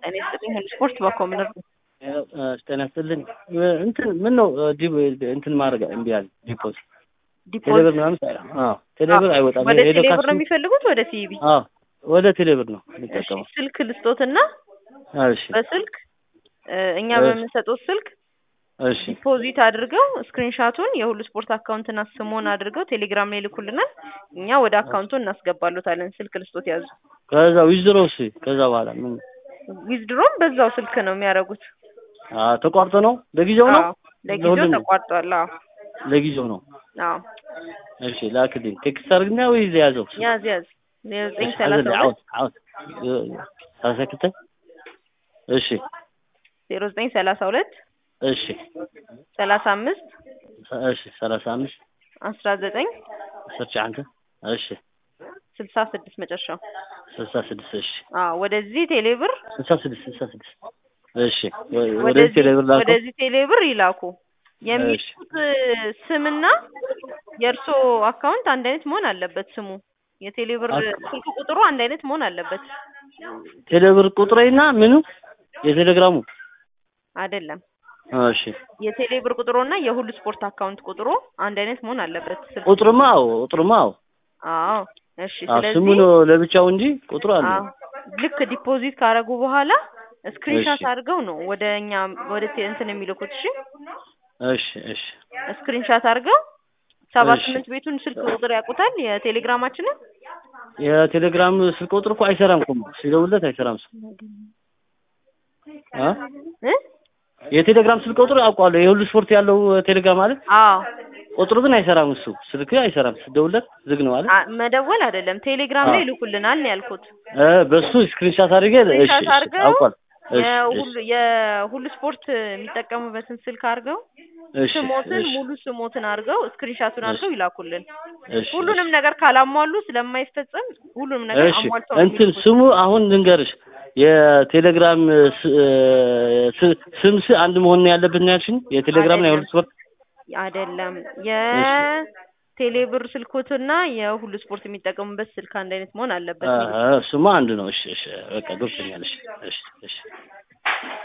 ጤና ይስጥልኝ ሁሉ ስፖርት በኮምነር ጤና ይስጥልኝ። እንትን ምን ነው ዲብ እንትን ማድረግ እምቢ አለ ዲፖዝ ቴሌብር ዲፖዚት ምናምን አዎ ቴሌብር አይወጣም። ወደ ሄዶ ቴሌብር ነው ካስ- የሚፈልጉት ወደ ሲቢ አዎ ወደ ቴሌብር ነው እሺ የሚጠቀመው። ስልክ ልስጦትና እሺ በስልክ እ፣ እኛ እሺ። በምንሰጡት ስልክ እሺ ዲፖዚት አድርገው ስክሪንሻቱን የሁሉ ስፖርት አካውንትና ስሙን አድርገው ቴሌግራም ላይ ይልኩልናል። እኛ ወደ አካውንቱ እናስገባሉታለን። ስልክ ልስጦት ያዙ። ከዛ ዊዝድሮ እሺ ከዛ በኋላ ምን ዊዝድሮም በዛው ስልክ ነው የሚያደርጉት። አ ተቋርጦ ነው ለጊዜው ነው አዎ ለጊዜው ለሁሉም ነው? ተቋርጧል። አዎ ለጊዜው ነው። አዎ እሺ ላክልኝ ቴክስት አድርግና ወይ ያዘው ያዝ ያዝ ዘጠኝ እሺ፣ ሰላሳ አዘል- ሁለት አውት አውት ሰላሳ ክልተ እሺ ዜሮ ዘጠኝ ሰላሳ ሁለት እሺ ሰላሳ አምስት እሺ ሰላሳ አምስት አስራ ዘጠኝ ሰርች አንተ እሺ ስልሳ ስድስት መጨረሻው። ስልሳ ስድስት እሺ አዎ ወደዚህ ቴሌብር ስልሳ ስድስት ስልሳ ስድስት እሺ ወ- ወደዚህ ወደዚህ ቴሌብር ላከው ወደዚህ ቴሌብር ይላኩ። የሚልኩት ስምና የእርሶ አካውንት አንድ አይነት መሆን አለበት። ስሙ የቴሌብር አክ- ስልክ ቁጥሩ አንድ አይነት መሆን አለበት። ቴሌብር ቁጥሬና ምኑ የቴሌግራሙ አይደለም እሺ የቴሌብር ቁጥሩና የሁሉ ስፖርት አካውንት ቁጥሩ አንድ አይነት መሆን አለበት። ስልክ ቁጥርማ አዎ ቁጥርማ አዎ አዎ እሺ። አዎ ስሙ ስለዚህ ነው ለብቻው እንጂ ቁጥሩ አለ አዎ ልክ ዲፖዚት ካደረጉ በኋላ ስክሪንሻት እሺ። አድርገው ነው ወደ እኛ ወደ ቴ- እንትን የሚልኩት። እሺ እሺ እሺ ስክሪንሻት አድርገው ሰባ እሺ። ስምንት ቤቱን ስልክ ቁጥር ያውቁታል የቴሌግራማችንን የቴሌግራም ስልክ ቁጥር እኮ አይሰራም እኮ ሲደውልለት አይሰራም እሱ አ እ የቴሌግራም ስልክ ቁጥር አውቀዋለሁ የሁሉ ስፖርት ያለው ቴሌግራም አለ አዎ ቁጥሩ ግን አይሰራም እሱ ስልክ አይሰራም ስደውልለት ዝግ ነው አለ አ- መደወል አይደለም ቴሌግራም ላይ አዎ። ይልኩልናል ነው ያልኩት። እ በሱ ስክሪንሻት አድርጌ እሺ ስክሪንሻት እሺ አድርገው አውቀዋለሁ እሺ የሁሉ የሁሉ ስፖርት የሚጠቀሙበትን ስልክ አድርገው እሺ ስሞትን እሺ ሙሉ ስሞትን አድርገው ስክሪንሻቱን አድርገው ይላኩልን። እሺ ሁሉንም ነገር ካላሟሉ ስለማይፈጸም ሁሉንም ነገር እሺ አሟልተው ነው እንትን የሚልኩት። ስሙ አሁን ልንገርሽ የቴሌግራም ስ- ስ- ስም ስ አንድ መሆን ነው ያለበት ነው ያልሽኝ የቴሌግራም እና የሁሉ አይደለም ስፖርት አይደለም የቴሌብር ስልኮትና የሁሉ ስፖርት የሚጠቀሙበት ስልክ አንድ አይነት መሆን አለበት። አ- አ- እሱማ አንድ ነው እሺ እሺ በቃ ገብቶኛል እሺ እሺ እሺ